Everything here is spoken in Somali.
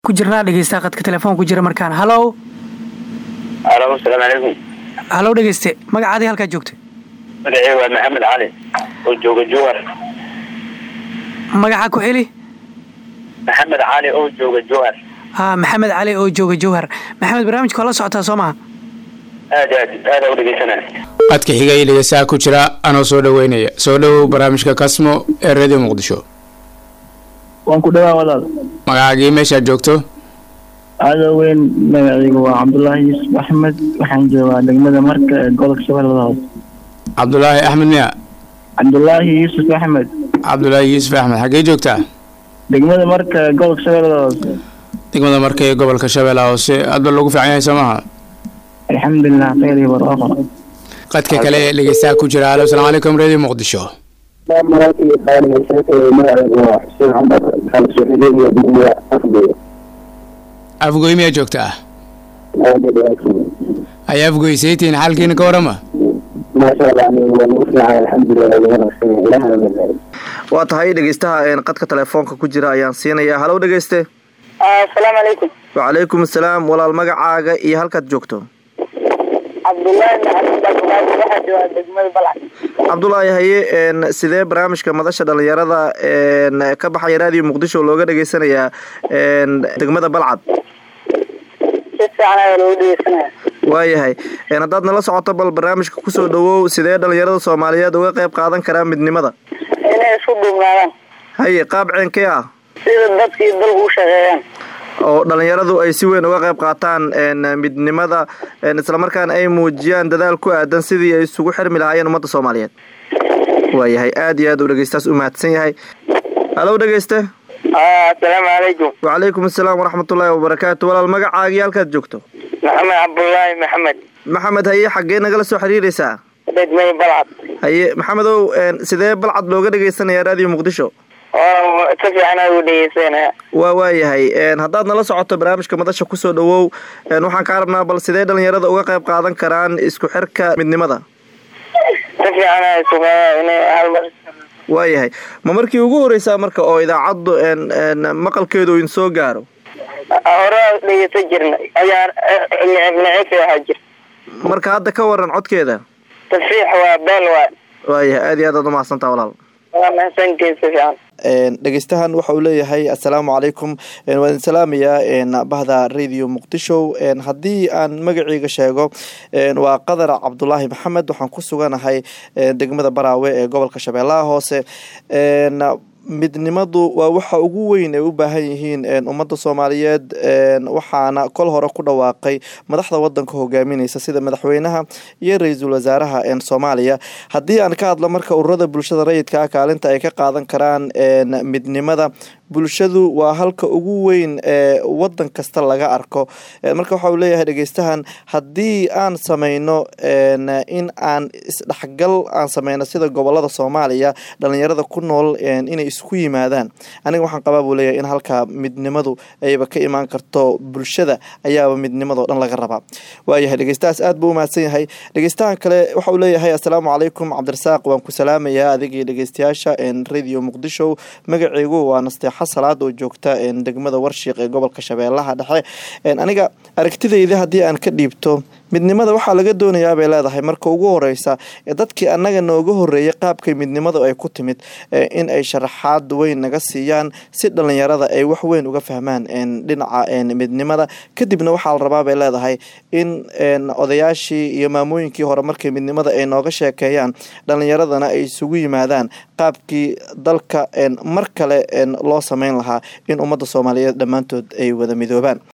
ku jirnaa dhegeysta qadka telefoon ku jira markaan halow alo asalaamu calaykum halow dhegeyste magacaadii halkaa joogta magacii waa maxamed cali oo jooga jowhar magaca ku celi maxamed cali oo jooga jowhar ha maxamed cali oo jooga jowhar maxamed barnaamijka waa la socotaa soo maha aad aad aada u dhegeysanaya codka xiga iyo dhegeystaha ku jira anoo soo dhaweynaya soo dhowow barnaamijka kasmo ee radio muqdisho waan ku dhawaa walaal magacaagii meeshaad joogto aada weyn magacaygu waa cabdullaahi yuusuf axmed waxaan joogaa degmada marka ee gobolka shabeellada hoose cabdulaahi axmed miya cabdullaahi yuusuf axmed cabdulaahi yuusuf axmed xaggee joogtaa degmada marka ee gobolka shabeellada hoose degmada marka ee gobolka shabeellaha hoose aadba loogu fiican yahay soo maaha alxamdulilah khayr iyo barwaaqo qadka kale ee dhegeystaha ku jira alo asalaamu calaykum radio muqdisho afgoy miyaa joogtaa ay afgoy saytiin xaalkiina ka warama waa tahay dhegeystaha qadka telefoonka ku jira ayaan siinayaa halow dhegeyste asalaamu calaykum wacalaykum asalaam walaal magacaaga iyo halkaad joogto cabdullaahi maxamed abdulaahi waxaa joogaa degmada balcad cabdulaahi haye n sidee barnaamijka madasha dhalinyarada n ka baxaya raadiyo muqdisho looga dhegeysanayaa n degmada balcad si fiican ayaa loogu dhegeysanaya waayahay haddaad nala socoto bal barnaamijka kusoo dhawow sidee dhalinyarada soomaaliyeed uga qayb qaadan karaa midnimada inay isku duubnaadaan haye qaab ceenkee ah sida dadkii dalku u shaqeeyaan oo dhalinyaradu ay si weyn uga qayb qaataan midnimada islamarkaana ay muujiyaan dadaal ku aadan sidii ay isugu xirmi lahaayeen ummadda soomaaliyeed waayahay aada iyo aad uu dhegeystaas u mahadsan yahay halow dhegeyste asalaamu calaykum wacalaykum asalaam waraxmatullaahi wabarakaatu walaal magacaagii halkaad joogto maxamed cabdullaahi maxamed maxamed haye xaggee nagala soo xiriireysaa degmada balcad haye maxamedow sidee balcad looga dhegeysanaya raadiyo muqdisho si fiican ayaa ugu dhegeysanaya waa waayahay haddaad nala socoto barnaamijka madasha kusoo dhawow waxaan kaa rabnaa bal sidee dhalinyarada uga qayb qaadan karaan isku xirka midnimada si fiican ayaa sugaa inay halmar waayahay ma markii ugu horeysaa marka oo idaacaddu maqalkeedu in soo gaaro hore dhegeysan jirna ayaa neceb ahaa jir marka hadda ka waran codkeeda tafiix waa beel waa waayahay aada iyo aad aad umahadsantaa walaal waa mahadsantiin si fiican dhegeystahan waxa uu leeyahay assalaamu calaykum waan idin salaamayaa bahda radio muqdisho haddii aan magaceyga sheego waa qadar cabdulaahi maxamed waxaan ku suganahay degmada baraawe ee gobolka shabeellaha hoose midnimadu waa waxa ugu weyn ay u baahan yihiin ummadda soomaaliyeed waxaana kol hore ku dhawaaqay madaxda wadanka hogaamineysa sida madaxweynaha iyo ra-iisul wasaaraha soomaaliya haddii aan ka hadlo marka ururada bulshada rayidka ah kaalinta ay ka qaadan karaan midnimada bulshadu waa halka ugu weyn ee wadan kasta laga arko marka waxa uu leeyahay dhegeystahan haddii aan sameyno in aan isdhexgal aan sameyno sida gobolada soomaaliya dhalinyarada ku nool inay isku yimaadaan aniga waxaan qabaa buu leeyahay in halkaa midnimadu ayba ka imaan karto bulshada ayaaba midnimadao dhan laga rabaa waayahay dhegeystahaas aad buu umahadsan yahay dhegeystahan kale waxa uu leeyahay assalaamu calaykum cabdirasaaq waan ku salaamayaa adigii dhegeystayaasha radio muqdisho magaceygu waa nasteexa salaad oo joogta degmada warshiiq ee gobolka shabeellaha dhexe aniga aragtidayda haddii aan ka dhiibto midnimada waxaa laga doonayaa bay leedahay marka ugu horeysa dadkii annaga nooga horeeyay qaabkay midnimadu ay ku timid in ay sharaxaad weyn naga siiyaan si dhalinyarada ay wax weyn uga fahmaan dhinaca midnimada kadibna waxaa la rabaa bay leedahay in odayaashii iyo maamooyinkii hore markay midnimada ay nooga sheekeeyaan dhalinyaradana ay isugu yimaadaan qaabkii dalka mar kale loo sameyn lahaa in ummadda soomaaliyeed dhammaantood ay wada midoobaan